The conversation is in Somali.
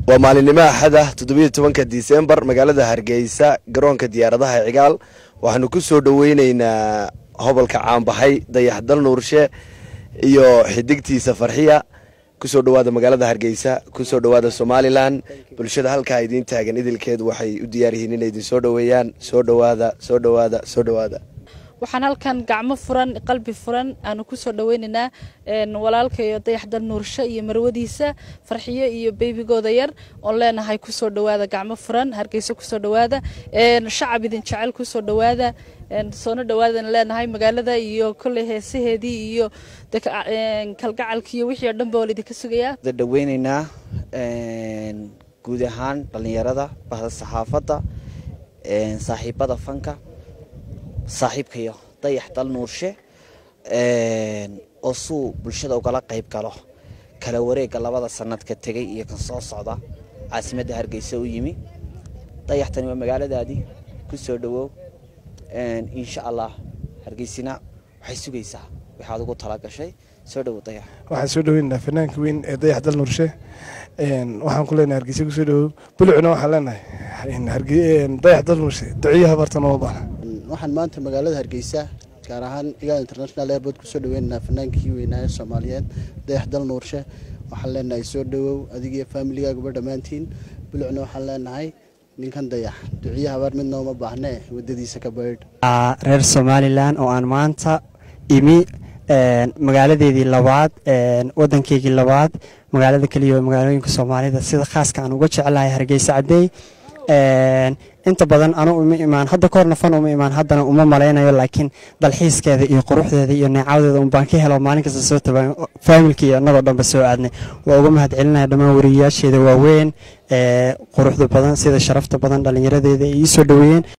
waa maalinimo axada toddobiyo tobanka disembar magaalada hargeysa garoonka diyaaradaha cigaal waxaanu ku soo dhoweyneynaa hobolka caanbaxay dayaxdal nuurshe iyo xidigtiisa farxiya kusoo dhawaada magaalada hargeysa kusoo dhawaada somalilan bulshada halkaa idiin taagan idilkeed waxay u diyaar yihiin inay idin soo dhoweeyaan soo dhawaada soo dhawaada soo dhawaada waxaan halkan gacmo furan qalbi furan aanu kusoo dhaweyneynaa walaalkayo dayaxdal nuursho iyo marwadiisa farxiyo iyo beybigooda yar oon leenahay kusoo dhawaada gacmo furan hargeysa kusoo dhawaada shacab idin jecel kusoo dhawaada soona dhawaadan leenahay magaalada iyo kolley heesaheedii iyo kalgacalkii iyo wixii oo dhan ba waa laidinka sugayaa dhaweyneynaa guud ahaan dhallinyarada bahda saxaafadda saaxiibada fanka saaxiibkayo dayax dal nuurshe oo suu bulshada ugala qayb galo kala wareega labada sanadka tegay iyo kan soo socda caasimadda hargeysa u yimi dayaxtani waa magaaladaadii ku soo dhawow insha allah hargeysina waxay sugaysaa waxaad ugu talagashay soo dhawow dayax waxaan soo dhaweynaynaa fanaanka weyn ee dayax dal nuurshe waxaan ku leenahay hargeysa kusoo dhawow bulucna waxaan leenahay dayax dal nuurshe duciyaha bartan oo baana waxaan maanta magaalada hargeysa gaar ahaan igaal international airport kusoo dhaweynaynaa fanaankii weynaaye soomaaliyeed dayax dal nuurshe waxaan leenahay soo dhawow adigiyo faamiligaaguba dhammaantiin bulucna waxaan leenahay ninkan dayax duciya habaar midna uma baahnee wadadiisa ka baydh reer somalilan oo aan maanta imi magaaladeedii labaad wadankeygii labaad magaalada keliya magaalooyinka soomaalida sida khaaska aan uga jeclahay hargeysa cadey inta badan anu uma imaan hadda kahorna fan uma imaan haddana uma malaynayo laakiin dalxiiskeeda iyo quruxdeeda iyo neecawdeeda un baan ka helo maalin kasta soo taban faamilka iyo annagoo dhanba soo aadnay waa uga mahad celinaya dhammaan wariyayaasheeda waaweyn quruxda badan sida sharafta badan dhallinyaradeeda ay ii soo dhoweeyeen